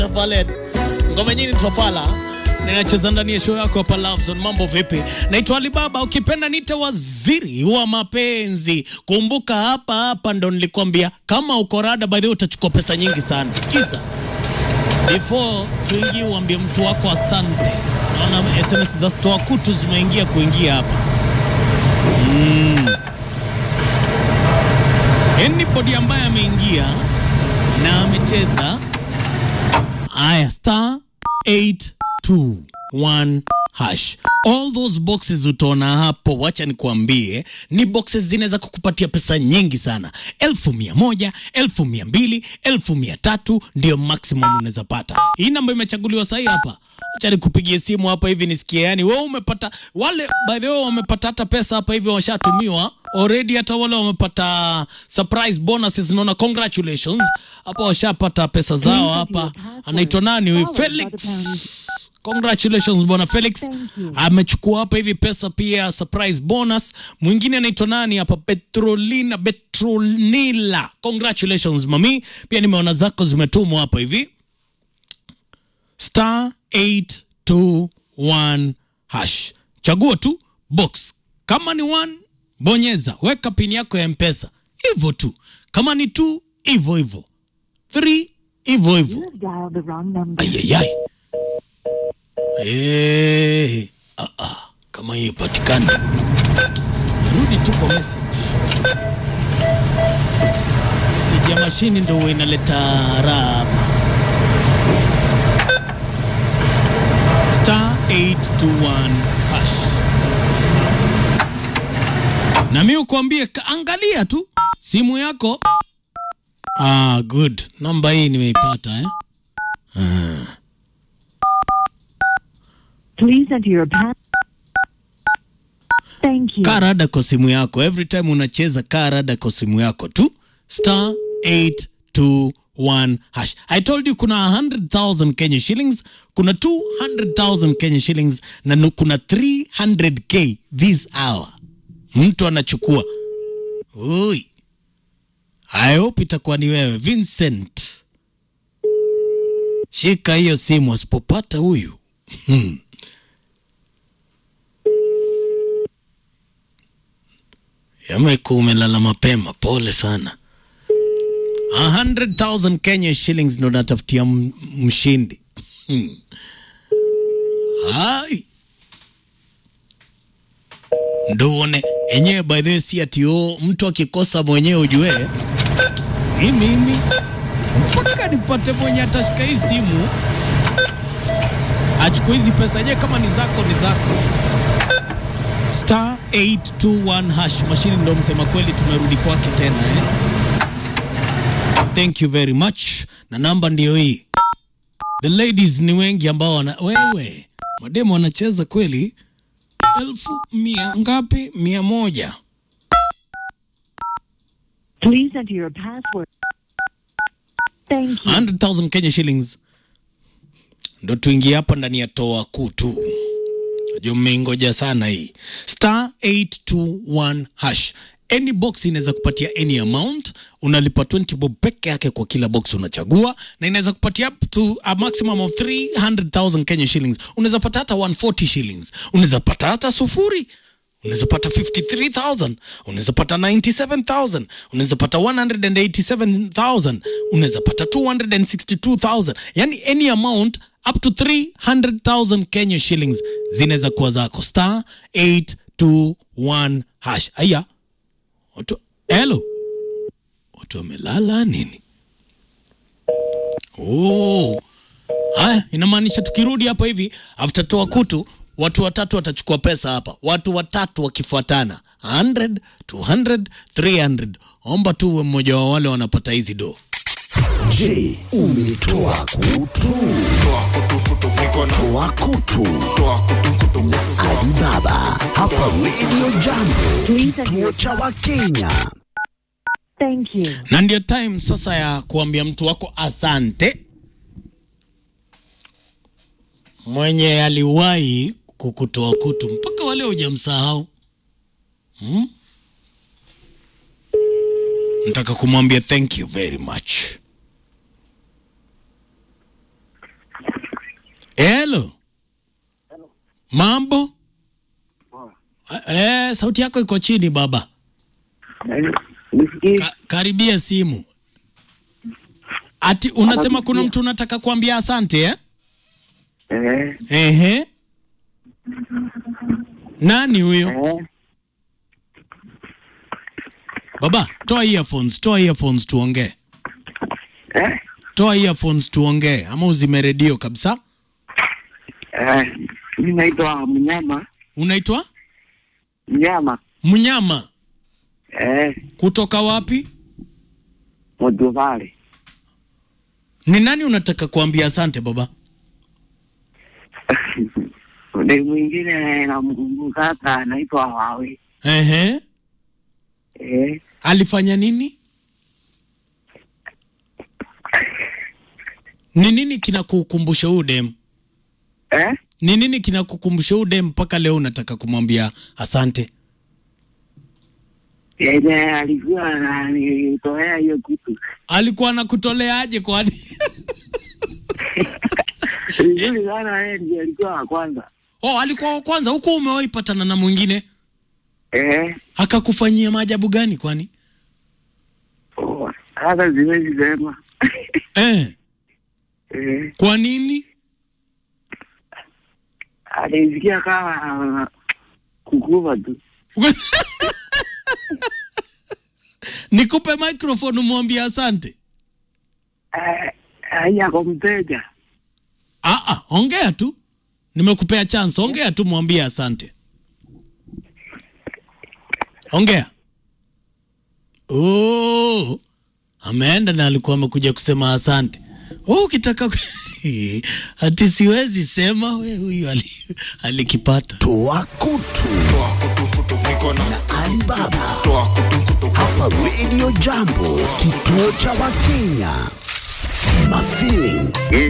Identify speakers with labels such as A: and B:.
A: Valet. Ngoma nyingine Trafala ninacheza ndani ya show yako hapa Love Zone. Mambo vipi? Naitwa Alibaba, ukipenda nite waziri wa mapenzi. Kumbuka hapa hapa ndo nilikwambia kama uko rada, by the way utachukua pesa nyingi sana. Sikiza, before tuingie, uambie mtu wako asante. Naona SMS za stoa kutu zimeingia kuingia hapa mm. Anybody ambaye ameingia na amecheza Aya, star 821 hash. All those boxes utaona hapo, wacha nikuambie, ni boxes zinaweza kukupatia pesa nyingi sana, elfu mia moja, elfu mia mbili, elfu mia tatu ndio maximum unaweza pata. Hii namba imechaguliwa sahi hapa. Acha nikupigie simu hapa hivi nisikie, yani wewe umepata, wale by the way wamepata hata pesa hapa hivi washatumiwa already, hata wale wamepata surprise bonuses, naona congratulations hapa, washapata pesa zao hapa. Anaitwa nani huyu? Felix. Congratulations bwana Felix amechukua hapa hivi pesa pia surprise bonus. Mwingine anaitwa nani hapa? Petrolina Petronila. Congratulations mami, pia nimeona zako zimetumwa hapa hivi star 821 hash. Chagua tu box, kama ni one bonyeza, weka pini yako ya mpesa, hivyo tu. Kama ni two, hivyo hivyo, three, hivyo hivyo.
B: You have dialed the wrong number.
A: Ayayay. Eh, ah, ah, kama hiyo patikani, rudi tu kwa message. Message ya mashini ndio huwa inaleta raha hapa. Star 821 hash. Na mimi ukwambie, ka- angalia tu simu yako. Ah, good. Namba hii nimeipata eh.
B: Please enter your pass. Thank you.
A: kaa rada kwa simu yako every time unacheza kaa rada kwa simu yako tu star 821 hash i told you kuna 100000 kenya shillings kuna 200000 kenya shillings na nu- kuna 300k this hour mtu anachukua ui i hope itakuwa ni wewe vincent shika hiyo simu asipopata huyu Yamekuwa umelala mapema, pole sana. 100,000 Kenya shillings ndo natafutia m- mshindi. Hmm. Hai. Ndo uone enyewe, by the way, si ati oh, mtu akikosa mwenyewe ujue ni mimi mpaka nipate mwenye atashika hii simu achukue hizi pesa yenyewe, kama ni zako ni zako star 821 hash mashini ndo msema kweli tumerudi kwake tena eh? thank you very much na namba ndiyo hii the ladies ni wengi ambao wana wewe mademo wanacheza kweli elfu mia ngapi mia moja
B: Please enter your password. Thank you.
A: 100,000 Kenya shillings ndo tuingie hapa ndani ya toa kutu. Najua mmeingoja sana hii star 821 hash. Any box inaweza kupatia any amount, unalipa 20 bob peke yake kwa kila box unachagua, na inaweza kupatia up to a maximum of 300,000 Kenya shillings. Unaweza pata hata 140 shillings, unaweza pata hata sufuri unaweza pata 53000 unaweza pata 97000 unaweza pata 187000 unaweza pata 262000 yani any amount up to 300000 kenya shillings zinaweza kuwa zako star 821 hash aya watu hello watu wamelala nini oh Haya, inamaanisha tukirudi hapa hivi after toa kutu, watu watatu watachukua pesa hapa, watu watatu wakifuatana 100, 200, 300. Omba tu uwe mmoja wa wale wanapata hizi do.
C: Je, umetoa kutu? Toa kutu. Alibaba hapa Radio Jambo,
B: Please enter
C: kituo
B: your
C: cha Wakenya.
B: Thank you.
A: Na ndio time sasa ya kuambia mtu wako asante, mwenye aliwahi kukutoa kutu mpaka wale hujamsahau hmm? Nataka kumwambia thank you very much. Hello. Mambo? Eh, sauti yako iko chini baba.
D: Nisikii
A: Ka, karibia simu. Ati unasema kuna mtu unataka kuambia asante eh?
D: eh,
A: Ehe. Nani huyo?
D: eh,
A: Baba, toa earphones, toa earphones tuongee.
D: eh,
A: Toa earphones tuongee ama uzime redio kabisa.
D: eh, mi naitwa Mnyama
A: Unaitwa
D: Mnyama
A: Mnyama
D: eh,
A: kutoka wapi?
D: Modovale
A: Ni nani unataka kuambia asante baba?
D: ule mwingine namkumbuka hata anaitwa Wawe
A: Ehe.
D: eh,
A: Alifanya nini? Ni nini kinakukumbusha huyu dem?
D: eh,
A: Ni nini kinakukumbusha huyu dem mpaka leo unataka kumwambia asante?
D: yenye alikuwa ananitolea hiyo kitu
A: Alikuwa anakutoleaje kwani?
D: vizuri sana, yeye ndiye alikuwa wa kwanza
A: Oh, alikuwa wa kwanza huko, umewahi patana na mwingine
D: eh,
A: akakufanyia maajabu gani kwani?
D: oh, hata siwezi sema
A: Eh,
D: eh,
A: kwa nini?
D: alisikia kama kukuva tu
A: Nikupe microphone umwambie asante.
D: eh, haiyako mteja
A: Ah, ah, ongea tu, nimekupea chance, ongea tu, mwambie asante. Ongea. Oh, ameenda na alikuwa amekuja kusema asante. Oh, ukitaka ku- ati siwezi sema, we huyu ali, alikipata.
C: Toa kutu na Alibaba hapa Radio Jambo, kituo cha Wakenya. My feelings